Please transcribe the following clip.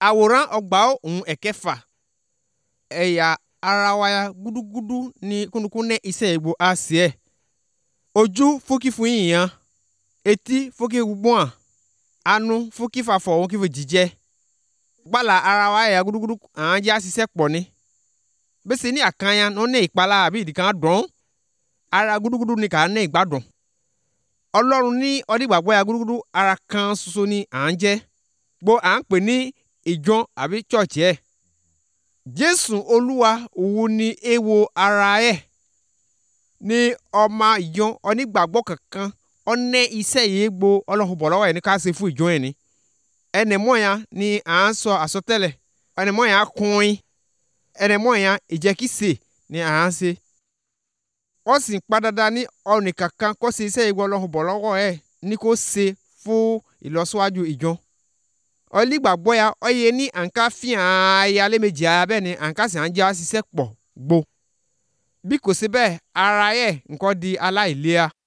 àwòrán ọgbà ohun ẹ̀kẹfà ẹ̀yà ara wa ya gúdúgúdú ní kúnnukún ní iṣẹ́ ìgbò àṣìẹ́ ojú fúkì fún yìnyín etí fúkì gbọ́n anu fúkì fàfọ̀ ohun kí fi jíjẹ gbala ara wa ya gúdúgúdú àwọn jẹ́ àṣìṣe pọ̀ ní bẹ́sẹ̀ ní àkànyà ní ó ní ìpalà àbí ìdìkan dùn ara gúdúgúdú ní kà á ní ìgbádùn ọlọ́run ní ọdígbàgbọ́ ya gúdúgúdú ara kan ṣoṣo ni à ń jẹ́ gbọ́ à ń pè ní ìjọ àbí chọ́ọ̀chì ẹ̀ jésù olúwa òun ni èèwọ̀ ara ẹ̀ ní ọmọ ìjọ onígbàgbọ́ kankan ọ̀nẹ́ iṣẹ́ yìí gbo ọlọ́run bọ̀ lọ́wọ́ ẹ̀ ní ká ṣe fún ìjọ ẹ̀ ni ẹnìmọ́ya ni à ń sọ àsọtẹ́lẹ̀ ẹnìmọ́ya kùnrin ẹnìmọ́ya ìjẹ́kísè ni à ń ṣe wọ́n sì ń padàdà ní ọ̀nì kankan kó ṣe iṣẹ́ ìwọ ọlọ́run bọ̀ lọ́wọ́ ẹ̀ ní kó ṣe fún ìlọsíwájú ìjọ ọlígbàgbọ́ ya ọyẹ ní àǹká fihàn ayé alẹ́ méjì ara bẹ́ẹ̀ ni àǹká sì ń jẹ́ àṣìṣe pọ̀ gbó bí kò sí bẹ́ẹ̀ ara ẹ̀ nǹkan di aláìlera